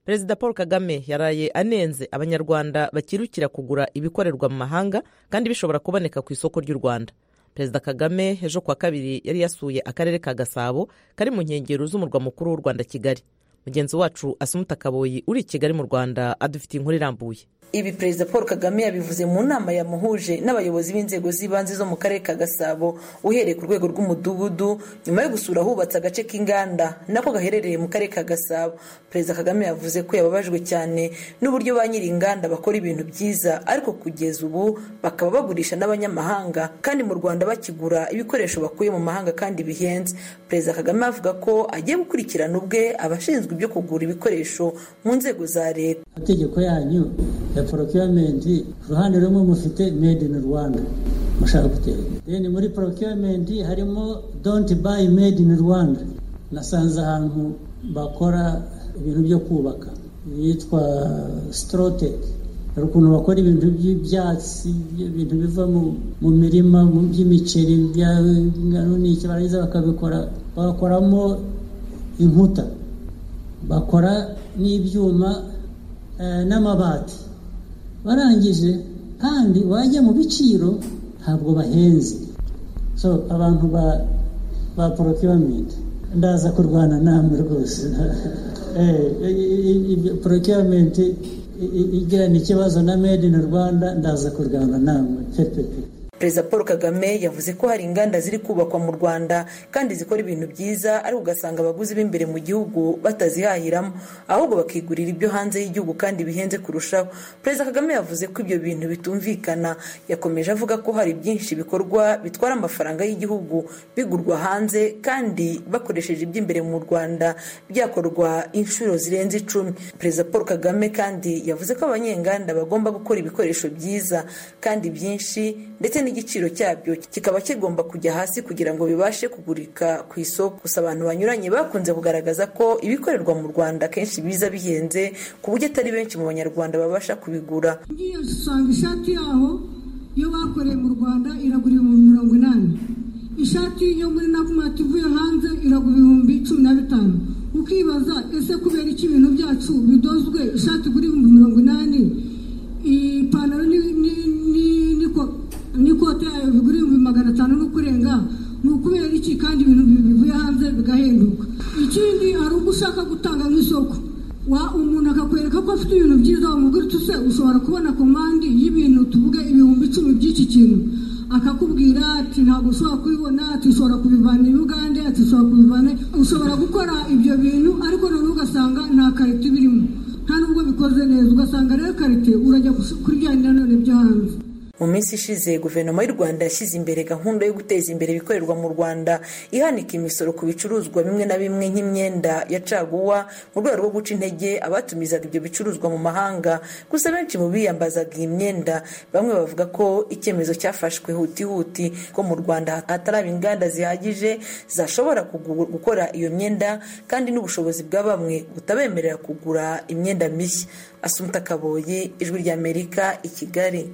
perezida paul kagame yaraye anenze abanyarwanda bakirukira kugura ibikorerwa mu mahanga kandi bishobora kuboneka ku isoko ry'u rwanda perezida kagame ejo kuwa kabiri yari yasuye akarere ka gasabo kari mu nkengero z'umurwa mukuru w'u rwanda kigali mugenzi wacu asumuta kaboyi uri i kigali mu rwanda adufitiye inkuru irambuye ibi perezida paul kagame yabivuze mu nama yamuhuje n'abayobozi b'inzego z'ibanze zo mu karere ka gasabo uhereye ku rwego rw'umudugudu nyuma yo gusura ahubatse agace k'inganda nako gaherereye mu karere ka gasabo perezida kagame yavuze ko yababajwe cyane n'uburyo ba nyiri inganda bakora ibintu byiza ariko kugeza ubu bakaba bagurisha n'abanyamahanga kandi mu rwanda bakigura ibikoresho bakuye mu mahanga kandi bihenze perezida kagame avuga ko agiye gukurikirana ubwe abashinzwe ibyo kugura ibikoresho mu nzego za leta amategeko yanyu ya porokiyomenti uruhande rumwe mufite made in rwanda mushaka gutera imbere muri porokiyomenti harimo donti bayi made in rwanda nasanze ahantu bakora ibintu byo kubaka yitwa sitoroteyi hari ukuntu bakora ibintu by'ibyatsi ibintu biva mu mirima mu by'imiceri n'iki barangiza bakabikora bagakoramo inkuta bakora n'ibyuma n'amabati barangije kandi wajya mu biciro ntabwo bahenze so abantu ba ba porokiyomenti ndaza kurwana namwe rwose porokiyomenti igirana ikibazo na made in rwanda ndaza kurwana namwe pepepe perezida paul kagame yavuze ko hari inganda ziri kubakwa mu rwanda kandi zikora ibintu byiza ariko ugasanga abaguzi b'imbere mu gihugu batazihahiramo ahubwo bakigurira ibyo hanze y'igihugu kandi bihenze kurushaho perezida kagame yavuze ko ibyo bintu bitumvikana yakomeje avuga ko hari byinshi bikorwa bitwara amafaranga y'igihugu bigurwa hanze kandi bakoresheje iby'imbere mu rwanda byakorwa inshuro zirenze icumi perezida paul kagame kandi yavuze ko abanyenganda bagomba gukora ibikoresho byiza kandi byinshi ndetse n'igiciro cyabyo kikaba kigomba kujya hasi kugira ngo bibashe kugurika ku isoko gusa abantu banyuranye bakunze kugaragaza ko ibikorerwa mu rwanda akenshi biza bihenze ku buryo atari benshi mu banyarwanda babasha kubigura ngiye usanga ishati yaho iyo bakoreye mu rwanda iragura ibihumbi mirongo inani ishati yo muri nakumati ivuye hanze iragura ibihumbi cumi na bitanu ukibaza ese kubera iki ibintu byacu bidozwe ishati igura ibihumbi mirongo inani ipantaro n'ikote yayo bigura ibihumbi magana atanu no kurenga ni ukubera iki kandi ibintu bivuye hanze bigahenduka ikindi hari ubwo ushaka gutanga nk'isoko umuntu akakwereka ko afite ibintu byiza wamubwira uti se ushobora kubona komandi y'ibintu tuvuge ibihumbi icumi by'iki kintu akakubwira ati ntabwo ushobora kubibona ati ushobora kubivana i bugande ati ushobora kubivana ushobora gukora ibyo bintu ariko noneho ugasanga nta karito birimo nta nubwo bikoze neza ugasanga rero karite urajya kuryana none byo hanze mu minsi ishize guverinoma y'u rwanda yashyize imbere gahunda yo guteza imbere ibikorerwa mu rwanda ihanika imisoro ku bicuruzwa bimwe na bimwe nk'imyenda ya caguwa mu rwego rwo guca intege abatumizaga ibyo bicuruzwa mu mahanga gusa benshi mu biyambazaga iyi myenda bamwe bavuga ko icyemezo cyafashwe hutihuti ko mu rwanda hataraba inganda zihagije zashobora gukora iyo myenda kandi n'ubushobozi bwa bamwe butabemerera kugura imyenda mishya asumuta kaboye ijwi ry'amerika i kigali